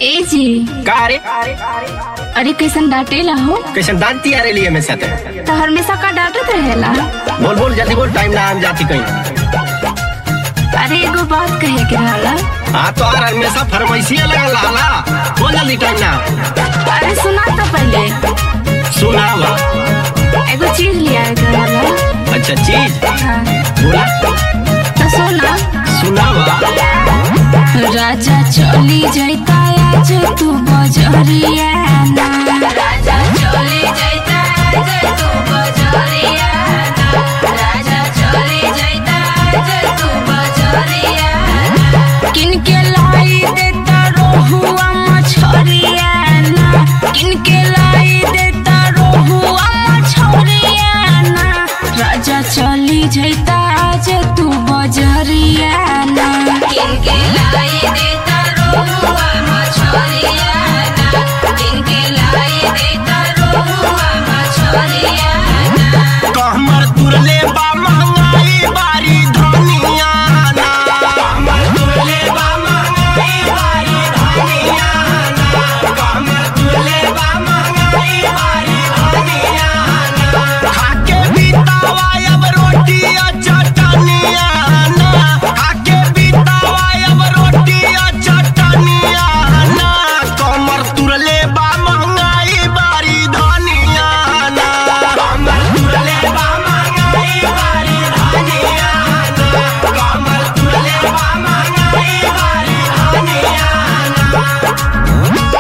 ए जी का रे अरे कैसन डांटेला हो कैसे दांत तियारे लिए में साथे तो हमेशा का डांटत रहेला बोल बोल जल्दी बोल टाइम ना हम जाती कहीं अरे एगो बात कहे के रहला हाँ तो यार हमेशा फरमाइशिया लगल हाला बोल जल्दी टाइम ना अरे सुना तो पहले सुनावा एगो चीज लिया के रहला अच्छा चीज हाँ, बोला तो सुना सुनावा राजा चली जाता आज तू बजरिया ना राजा चली जाता आज तू बजरिया ना राजा चली जाता आज तू बजरिया ना किनके लाई देता रोहुआ मछरिया ना किनके लाई देता रोहुआ मछरिया ना राजा चली जाता आज तू बजरिया ना किनके लाई देता रोहुआ मछरिया ना किनके लाई देता रोहुआ मछरिया ना कहमर तुरले बा महंगाई बारी धनिया ना कहमर तुरले बा महंगाई बारी धनिया ना कहमर तुरले बा महंगाई बारी धनिया ना खाके बितावा अब रोटी आ चटनिया ना खाके बितावा अब रोटी आ चटनिया ना कहमर तुरले बा महंगाई बारी धनिया ना कहमर तुरले बा महंगाई बारी धनिया ना कहमर तुरले बा महंगाई बारी धनिया ना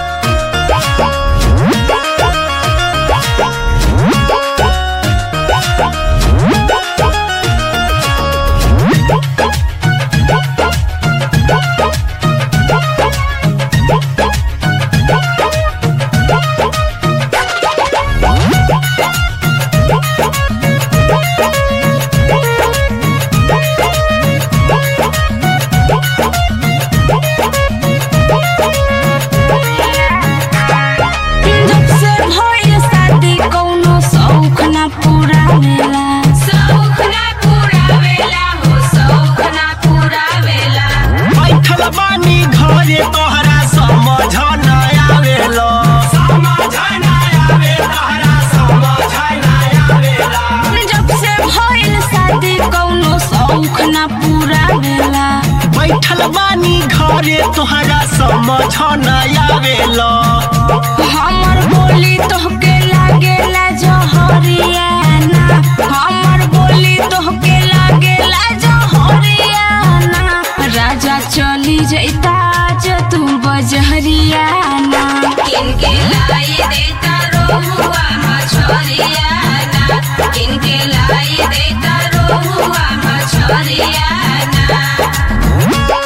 जब से भइल शादी कौनो शौक ना पूरा भेला शौक ना पूरा भेला हो शौक ना पूरा भेला बैठल बानी घरे तोहरा समझ न आवेलो समझ न आवे तोहरा समझ न आवेला जब से भइल शादी कौनो शौक ना पूरा भेला बैठल बानी घरे तोहरा समझ न आवेलो हमर बोली तोहके लागेला जहरिया ना हमर बोली तोहके लागेला जहरिया ना राजा चली जैता जो तू बजहरिया ना किनके लाई देता रोहुआ मछरिया ना किनके लाई देता रोहुआ मछरिया ना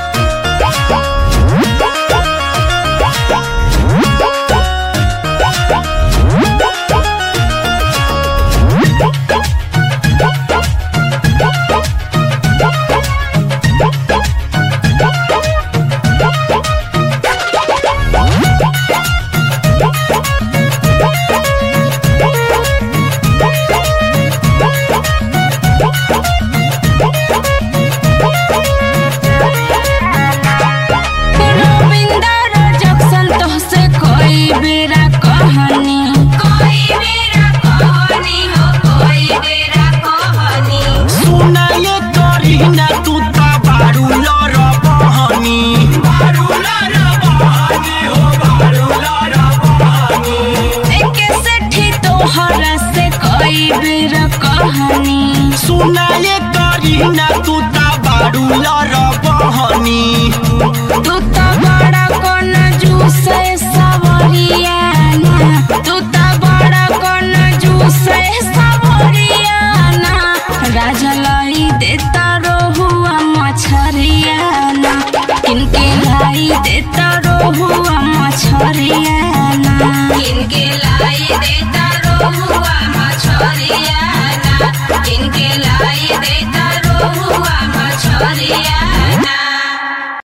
रविंदर जक्सन तोहसे कोई बेरा कहानी कोई बेरा कहानी हो कोई बेरा कहानी सुनाए करी ना तू ता बारू लर बहनी बारू लर बहनी हो बारू लर बहनी एके सेठी तोहरा से कोई बेरा कहानी सुनाए करी ना तू ता बारू लर बहनी तू तो बड़ा कोन जूसे